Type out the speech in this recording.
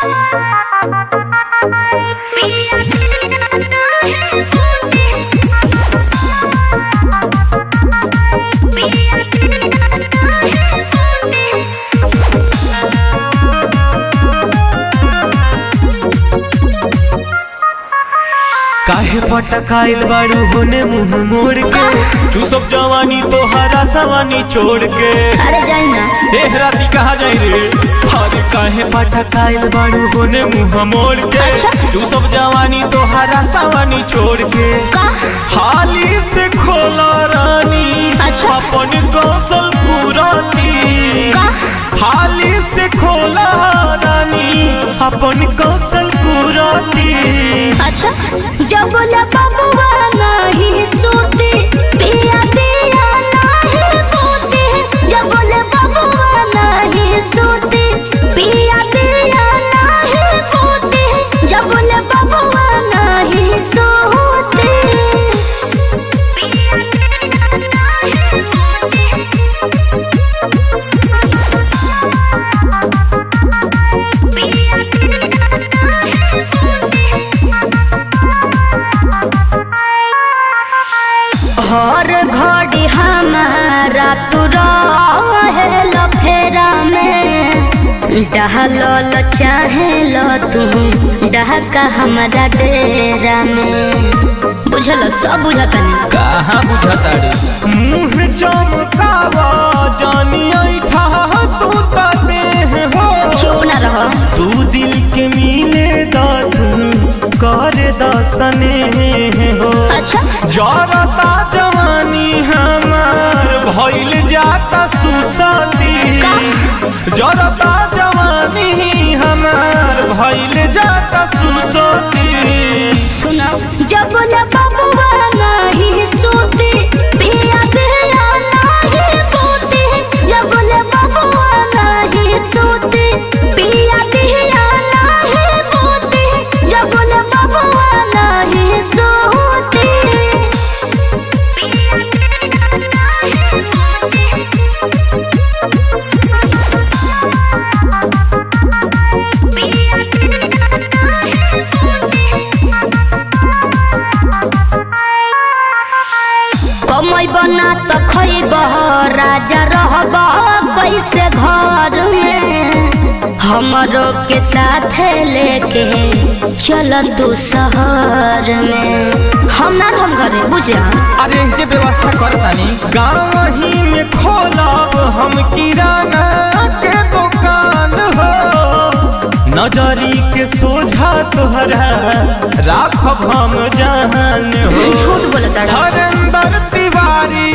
काहे पटकाइल बाड़ू होने मुंह मोड़ के तू सब जवानी तोहरा सवानी छोड़ के अरे जाई ना ए राती कहा जाई रे अरे काहे पटकाइल बाड़ू होने मुंह मोड़ के अच्छा। तू सब जवानी तोहरा सवानी छोड़ के हाली से खोला रानी अच्छा। अपन कौशल पुराती का? हाली से खोला रानी अपन कौशल पुराती अच्छा जब बोला बबुआ नहीं सोते पिया पिया नहीं सोते जब बोले बबुआ नहीं सोते पिया पिया नहीं सोते जब बोले बबुआ नहीं सोते हर घड़ी हमारा तू रहेल फेरा में डहल चाहेल तू डहका हमारा डेरा में बुझल सब बुझतनी कहाँ बुझता रे मुँह चमकावा जानी ऐठा तू त देह हो चुप ना रहो तू दिल के मिले दा तू कर दसने हो अच्छा जरता जवानी हमार भइल जाता सुसती का? जरता जवानी हमार भइल जाता सुसती सुनो जब बोले बबुआ नहीं सोते पिया पिया नहीं सोते जब बोले बबुआ नहीं सोते पिया पिया नहीं सोते जब बोले बबुआ नहीं सोते कमई बना तो खैब राजा रहब कैसे घर में हमरो के साथ लेके चल तू शहर में हम ना हम घरे बुझे अरे जे व्यवस्था करतानी गाँव ही में खोलब हम किराना के दुकान हो नजरी के सोझा तोहरा राखब हम जान हो झूठ बोलता रहो। हरेंद्र तिवारी